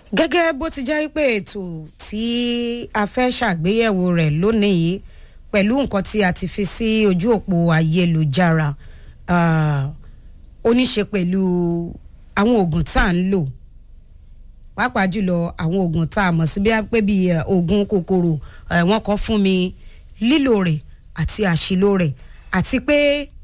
gẹ́gẹ́ bó ti jẹ́ pé ètò tí a fẹ́ ṣàgbéyẹ̀wò rẹ̀ lónìí yìí pẹ̀lú nǹkan tí a ti fi sí ojú òpó ayélujára ó ní ṣe pẹ̀lú àwọn oògùn tá à ń lò pàápàá jùlọ àwọn oògùn tá a mọ̀ sí bí a pé bíi oògùn kòkòrò wọ́n kọ́ fún mi lílò rẹ̀ àti àṣìlò rẹ̀ àti pé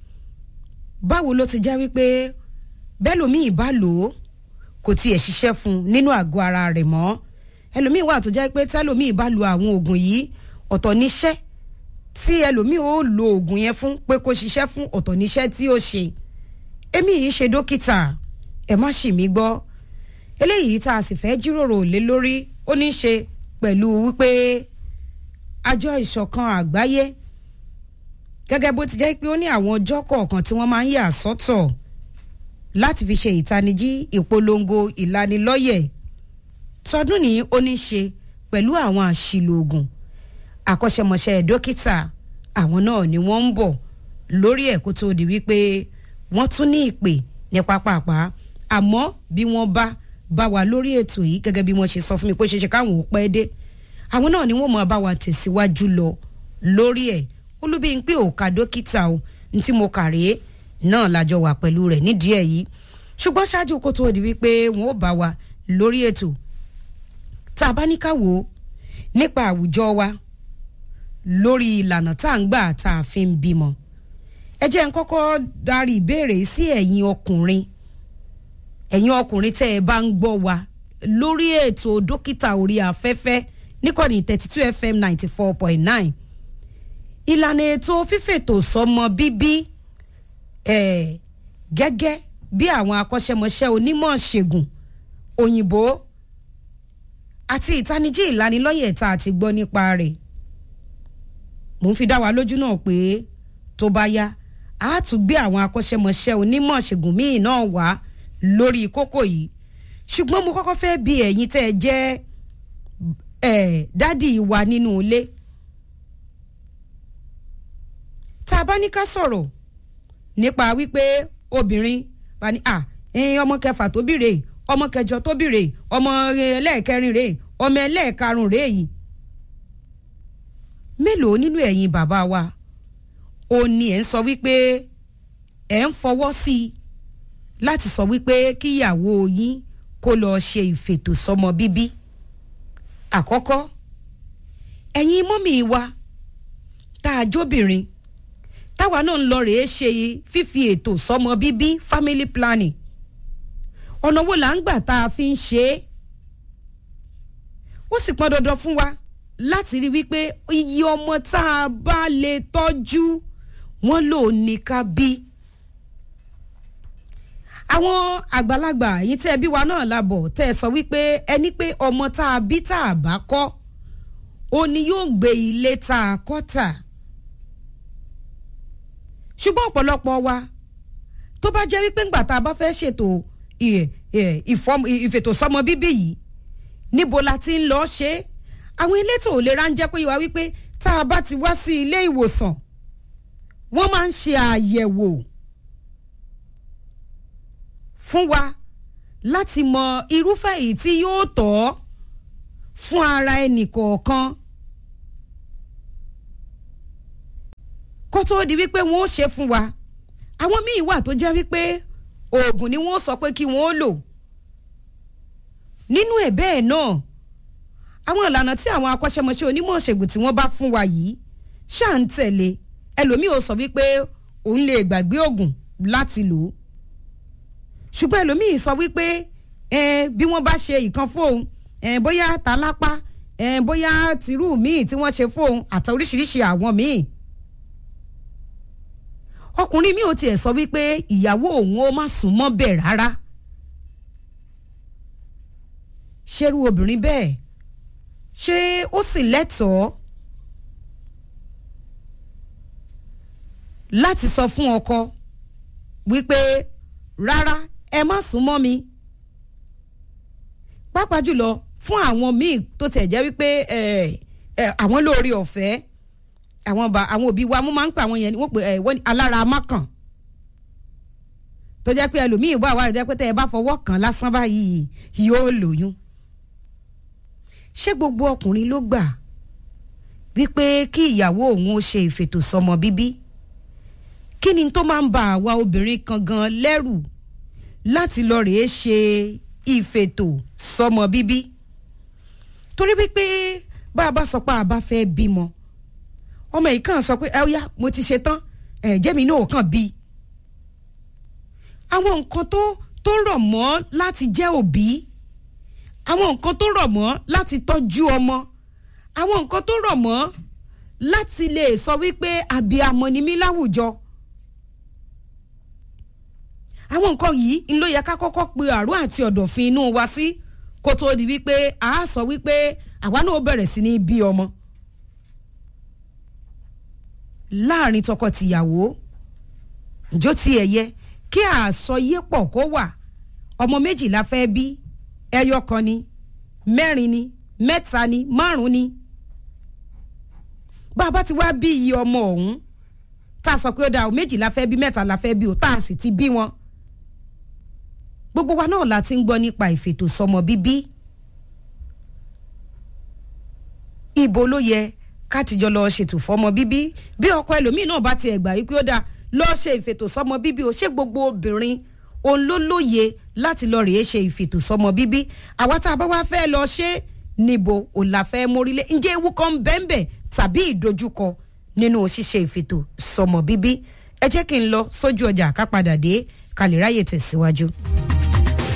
báwo ló ti jẹ́ wípé bẹ́ẹ̀ lómi ìbá lò ó kò tiẹ̀ ṣiṣẹ́ fún un nínú àgọ́ ara rẹ̀ mọ́ ẹlòmíì wà tó jẹ́ pé tẹ́lòmíì bá lo àwọn oògùn yìí ọ̀tọ̀ níṣẹ́ tí ẹlòmíì ó lo oògùn yẹn fún pé kó ṣiṣẹ́ fún ọ̀tọ̀ níṣẹ́ tí ó ṣe èmi yìí ṣe dókítà ẹ má ṣì mí gbọ́ eléyìí tá a sì fẹ́ jíròrò lé lórí ó ní ṣe pẹ̀lú wípé àjọ ìṣọ̀kan àgbáyé gẹ́gẹ́ bó ti jẹ́ pé ó ní àwọn ọjọ́ kọ̀ọ̀kan tí wọ́n máa ń yà sọ́tọ̀ láti fi ṣe ìtanijí ìpolongo ìlanilọ́yẹ̀ tọdún ní ó ní ṣe pẹ̀lú àwọn àṣìlò oògùn àkọ́ṣẹ́mọṣẹ́ dókítà àwọn náà ni wọ́n ń bọ̀ lórí ẹ̀ kó tó di wípé wọ́n tún ní ìpè ní pápápá àmọ́ bí wọ́n bá bá wa lórí ètò yìí gẹ́gẹ́ bí wọ́n ṣe sọ fún mi pé ṣeṣe káwọn ò pẹ́ dé àwọn náà ni wọ́n mọ̀ bá wa tẹ̀síwájú lọ lórí ẹ̀ olúbíyìnpé òkà dókítà o ní tí mo kà rèé náà lájọ wà pẹ̀lú rẹ̀ nídìí ẹ̀ yìí ṣùgbọ́n ṣáájú kó tó di wípé wọn ò bá wa lórí ètò tá a bá ní ká wò ó nípa àwùjọ wa lórí ìlànà tá à ń gbà tá a fi ń bímọ ẹ jẹ́ n kọ́kọ́ darí ìbéèrè sí ẹ̀yin ọkùnrin ẹ̀yin ọkùnrin tẹ́ ẹ bá ń gbọ́ wa lórí ètò dókítà orí afẹ́fẹ́ níkànnì thirty two fm ninety four point nine ìlànà ètò fífètò sọmọ bíbí ẹ̀ gẹ́gẹ́ bí àwọn akọ́ṣẹ́mọṣẹ́ onímọ̀ ṣègùn òyìnbó àti ìtanijí ìlanilọ́yẹ̀ tá a ti gbọ́ nípa rẹ̀ mò ń fi dá wa lójú náà pé tó bá yá a tún gbé àwọn akọ́ṣẹ́mọṣẹ́ onímọ̀ ṣègùn míì náà wá lórí kókó yìí ṣùgbọ́n mo kọ́kọ́ fẹ́ bi ẹ̀yin tẹ́ ẹ jẹ́ ẹ̀ dádì wa nínú ilé tá a bá ní ká sọ̀rọ̀ nípa wípé obìnrin bá ní à ọmọ kẹfà tó bí rèé ọmọ kẹjọ tó bí rèé ọmọ ẹlẹ́ẹ̀kẹrin rèé ọmọ ẹlẹ́ẹ̀karùn rèé yìí mélòó nínú ẹ̀yin bàbá wa ó ní ẹ̀ ń sọ wípé ẹ̀ ń fọwọ́ sí i láti sọ wípé kíyàwó yín kó lọ ṣe ìfètò sọmọ bíbí àkọ́kọ́ ẹ̀yin mọ́mì wa tá a jóbìnrin táwa náà ń lọ rèé ṣe fífi ètò sọmọ bíbí family planning ọ̀nà wo là ń gbà tá a fi ń ṣe é ó sì pọn dandan fún wa láti rí wípé iye ọmọ tá a bá lè tọ́jú wọ́n lò ní ká bí àwọn àgbàlagbà yìí tẹ́ bí wa náà labọ̀ tẹ́ ẹ sọ wípé ẹni pé ọmọ tá a bí tá a bá kọ́ ó ní yóò gbé ilé tá a kọ́ tà ṣùgbọ́n ọ̀pọ̀lọpọ̀ wa tó bá jẹ́ wípé ńgbà tá a bá fẹ́ ṣètò ìfètòsọ́mọ bíbí yìí níbo la ti ń lọ ṣe é àwọn elétò ìlera ń jẹ́ pé wá wípé tá a bá ti wá sí ilé ìwòsàn wọ́n máa ń ṣe àyẹ̀wò fún wa láti mọ irúfẹ́ èyí tí yóò tọ́ fún ara ẹnì kọ̀ọ̀kan kó tó di wípé wọ́n ó ṣe fún wa àwọn míì wà tó jẹ́ wípé oògùn ni wọ́n sọ pé kí wọ́n ó lò nínú ẹ̀ bẹ́ẹ̀ náà àwọn ìlànà tí àwọn akọ́ṣẹ́mọṣẹ́ onímọ̀ ṣègùn tí wọ́n bá fún wa yìí ṣáà ń tẹ̀lé ẹlòmíì ò sọ wípé òun lè gbàgbé oògùn láti lò ó ṣùgbọ́n ẹlòmíì sọ wípé bí wọ́n bá ṣe ìkan fóun bóyá tálápá bóyá tìrú míì tí wọ́n ṣe fóun àti oríṣiríṣi àwọn míì ọkùnrin mi ò tiẹ̀ sọ wípé ìyàwó òun ó má sùn mọ́ bẹ́ẹ̀ rárá ṣerú obìnrin bẹ́ẹ̀ ṣé ó sì lẹ́tọ̀ọ́ láti sọ fún ọkọ wípé rárá ẹ má sùn mọ́ mi pàápàá jùlọ fún àwọn míì tó tẹ̀ jẹ́ wípé àwọn lóore ọ̀fẹ́ àwọn bá àwọn òbí wa mo máa ń pè àwọn yẹn wọ́n pè ẹ wọ́n alára amákàn tó jẹ́ pé ẹlòmíì wà wá jẹ́ pé tẹ́ ẹ bá fọwọ́ kàn lásán báyìí yóò lóyún ṣé gbogbo ọkùnrin ló gbà wípé kí ìyàwó òun ó ṣe ìfètò sọmọ bíbí kí ni tó máa ń ba àwa obìnrin kan gan lẹ́rù láti lọ rèé ṣe ìfètò sọmọ bíbí torí wípé bá a bá sọ pé a bá fẹ́ bímọ ọmọ yìí kàn sọ pé ẹ yá mo ti ṣe tán ẹ jẹ́mi náà kàn bí àwọn nǹkan tó tó rọ̀ mọ́ láti jẹ́ òbí àwọn nǹkan tó rọ̀ mọ́ láti tọ́jú ọmọ àwọn nǹkan tó rọ̀ mọ́ láti lè sọ wípé àbíamọ ni mí láwùjọ àwọn nǹkan yìí ń ló yẹ ká kọ́kọ́ pe àrùn àti ọ̀dọ̀fin inú wa sí kó tó di wípé a sọ wípé àwa náà bẹ̀rẹ̀ sí ní bí ọmọ láàrin tọkọ-tìyàwó njó tiẹ̀ yẹ kí àsọyé pọ̀ kó wà ọmọ méjì la fẹ́ bí ẹyọ kan ni mẹ́rin ni mẹ́ta ni márùn ni bá a bá ti wá bí iye ọmọ ọ̀hún tá a sọ pé ó dáa o méjì la fẹ́ bí mẹ́ta la fẹ́ bí o tá a sì ti bí wọn gbogbo wa náà la ti ń gbọ́ nípa ìfètò sọmọ bíbí ibo ló yẹ ká tìjọ lọ ṣètò fọmọ bíbí bí ọkọ ẹlòmíín náà bá tiẹ̀ gbà wípé ó dáa lọ ṣe ìfètò sọmọ bíbí o ṣé gbogbo obìnrin òun ló lóye láti lọ rèé ṣe ìfètò sọmọ bíbí àwa tá a bá wá fẹ́ lọ ṣe níbo ò la fẹ́ mórílé ǹjẹ́ ewu kan bẹ́ẹ̀nbẹ́ tàbí ìdojúkọ nínú ṣíṣe ìfètò sọmọ bíbí ẹ jẹ́ kí n lọ sójú ọjà ká padà dé ká lè ráyè tẹ̀síwájú.